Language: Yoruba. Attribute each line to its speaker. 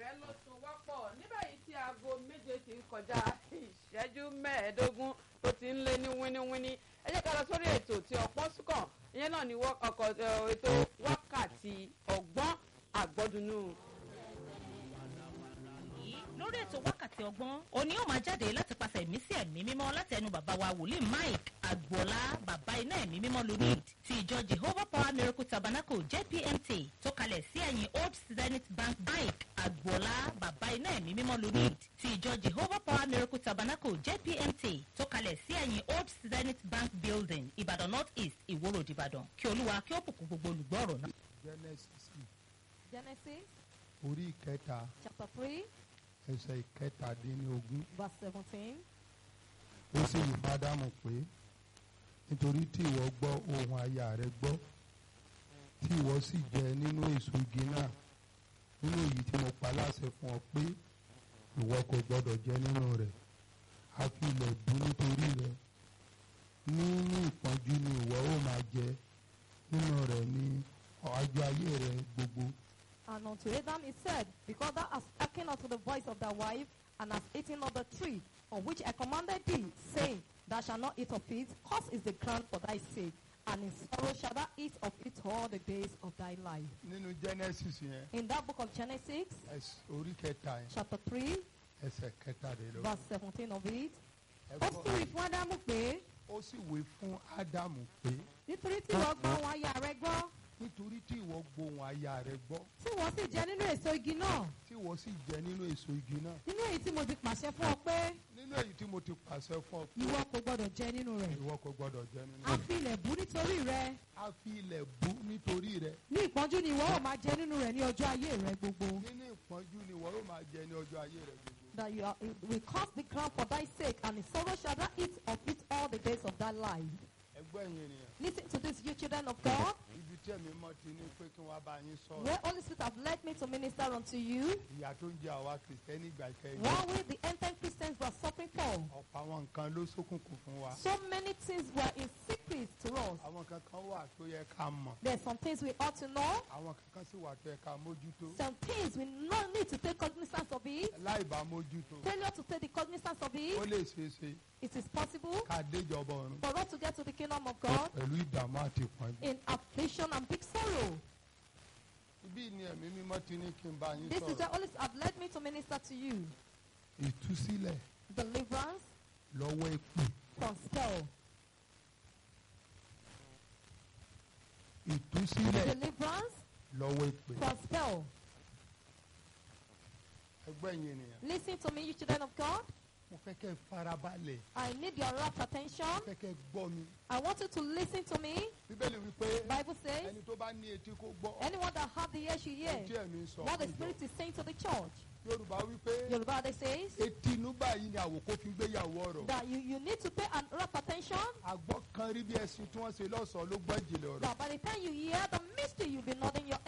Speaker 1: ìfẹ́ ló so wọ́pọ̀ ní báyìí tí aago méje ti ń kọjá ìṣẹ́jú mẹ́ẹ̀ẹ́dógún tó ti ń lé ní wíníwíní ẹ jẹ́ ká lọ sórí ètò tí ọ̀pọ̀ súnkàn ìyẹn náà ni ọkọ̀ ètò wákàtí ọgbọ́n àgbọ́dúnú.
Speaker 2: lórí ètò wákàtí ọgbọ́n òní yóò máa jáde láti pàṣẹ ẹ̀mí sí ẹ̀mí mímọ́ láti ẹnu bàbá wa wòlíì mike agboola bàbá iná ẹ̀mí mímọ́ lunid ti ìjọ jehovah power miracle tabernacle jpmt tó kalẹ̀ sí ẹ̀yìn old zenith bank mike agboola bàbá iná ẹ̀mí mímọ́ lunid ti ìjọ jehovah power miracle tabernacle jpmt tó kalẹ̀ sí ẹ̀yìn old zenith bank building ìbàdàn north east ìwó road ìbàdàn kí olúwa kí ó bùkún gbogbo olùgbọ́ ọ̀rọ̀ náà.
Speaker 3: genesis
Speaker 4: Genesis
Speaker 3: orí ìkẹta
Speaker 4: chapter 3,
Speaker 3: ẹsẹ̀ ìkẹtàdínlógún
Speaker 4: verse 17.
Speaker 3: ó sì wí fádámù pé nítorí tí ìwọ gbọ́ ohùn aya rẹ gbọ́ tí ìwọ sì jẹ nínú èso igi náà nínú èyí tí mo pa láṣẹ fún ọ pé ìwọ kò gbọdọ̀ jẹ nínú rẹ̀ a fi ilẹ̀ bú nítorí rẹ̀ nínú ìpọ́njú ni ìwọ ó máa jẹ nínú rẹ̀ ní ọjọ́ ayé rẹ gbogbo.
Speaker 4: And unto Adam he said, Because thou hast hearkened unto the voice of thy wife, and hast eaten of the tree, of which I commanded thee, saying, Thou shalt not eat of it, cursed is the ground for thy sake, and in sorrow shalt thou eat of it all the days of thy life.
Speaker 3: nínú genesis yẹn
Speaker 4: In that book of Genesis,
Speaker 3: ẹs- orí kẹta yẹn
Speaker 4: chapter 3,
Speaker 3: ẹsẹ̀ kẹtàdínlógún.
Speaker 4: verse 17 of it,
Speaker 3: ẹ
Speaker 4: ó
Speaker 3: gbọ́.
Speaker 4: sì wí fún Ádámù pé,
Speaker 3: ó sì wí fún ádámù pé
Speaker 4: nítorí tí ìwọ gbọ́ ohùn aya rẹ gbọ́,
Speaker 3: nítorí tí ìwọ gbóhùn aya rẹ gbọ́
Speaker 4: tí wọ́n sì jẹ nínú èso igi náà,
Speaker 3: tí ìwọ sì jẹ nínú èso igi náà
Speaker 4: nínú èyí tí mo ti pàṣẹ fún ọ pé,
Speaker 3: nínú èyí tí mo ti pàṣẹ fún ọ pé
Speaker 4: ìwọ kò gbọdọ̀ jẹ nínú rẹ̀.
Speaker 3: ìwọ kò gbọdọ̀ jẹ nínú
Speaker 4: A
Speaker 3: rẹ̀
Speaker 4: fi ilẹ̀ bú nítorí rẹ.
Speaker 3: a fi ilẹ̀ bú nítorí rẹ̀
Speaker 4: ní ìpọ́njú ni ìwọ ó máa jẹ nínú rẹ̀ ní ọjọ́ ayé rẹ gbogbo.
Speaker 3: nínú ìpọ́njú ni ìwọ yóò máa jẹ ní ọjọ́ ayé rẹ gbogbo.
Speaker 4: that you are, we curse the ground for thy sake, and in sorrow shall thou eat of it all the days of thy life.
Speaker 3: ẹgbẹ́ yẹn nìyẹn
Speaker 4: Listen to this, you children of God.
Speaker 3: ibi tí ẹ̀mí mọ́ ti ní pé kí wọ́n bá yín sọ̀rọ̀
Speaker 4: Where Holy Spirit have led me to minister unto you,
Speaker 3: ìyà tó ń jẹ àwa kìrìsìtẹ́nì ìgbà ìkẹyìn
Speaker 4: one way the ancient Christians were suffering for.
Speaker 3: ọ̀pọ̀ àwọn nǹkan ló ṣókùnkùn fún wa
Speaker 4: So many things were in secret to us.
Speaker 3: àwọn kankan wà tó yẹ ká mọ̀
Speaker 4: There's some things we ought to know,
Speaker 3: àwọn kankan sì wà tó yẹ ká mójútó
Speaker 4: some things we not need to take cognizance of it.
Speaker 3: láì bá mójútó
Speaker 4: Failure to take the cognizance of
Speaker 3: ó
Speaker 4: it,
Speaker 3: lè ṣeé ṣe
Speaker 4: it is possible
Speaker 3: ká déjọba ọ̀run
Speaker 4: for us to get to the kingdom of God
Speaker 3: pẹ̀lú ìdààmú àti ìpọ́njú.
Speaker 4: in affliction and big sorrow.
Speaker 3: Ibí ni ẹ̀mí mímọ́ ti ní kí n bá yín
Speaker 4: This is
Speaker 3: sọ̀rọ̀.
Speaker 4: the Holy Spirit have led me to minister to you.
Speaker 3: Ìtúsílẹ̀
Speaker 4: Deliverance
Speaker 3: lọ́wọ́ èpè.
Speaker 4: from spell.
Speaker 3: Ìtúsílẹ̀
Speaker 4: Deliverance
Speaker 3: lọ́wọ́ èpè.
Speaker 4: from spell.
Speaker 3: Ẹgbẹ́ yẹn nìyẹn.
Speaker 4: Listen to me, you children of God.
Speaker 3: Mo fẹ́ kẹ́ ẹ farabalẹ̀.
Speaker 4: I need your rapt attention.
Speaker 3: Mo fẹ́ kẹ́ ẹ gbọ́ mi.
Speaker 4: I want you to listen to me.
Speaker 3: Bíbélì wípé
Speaker 4: Bible says,
Speaker 3: ẹni tó bá ní etí kó gbọ́.
Speaker 4: anyone that have the ear should hear
Speaker 3: Ohun tí ẹ̀mí ń sọ
Speaker 4: what the
Speaker 3: fún ìjọ.
Speaker 4: Spirit is saying to the church.
Speaker 3: Yorùbá wípé
Speaker 4: Yoruba they says
Speaker 3: etí inú báyìí ni àwòkó fi gbéyàwó ọ̀rọ̀.
Speaker 4: that you, you need to pay an rapt attention.
Speaker 3: Àgbọ̀ kan rí bí ẹṣin tí wọ́n ṣe lọ́sọ̀ọ́ ló gbọ́ ìjìnlẹ̀ ọ̀rọ̀.
Speaker 4: That by the time you hear the mystery, you'll be nodding your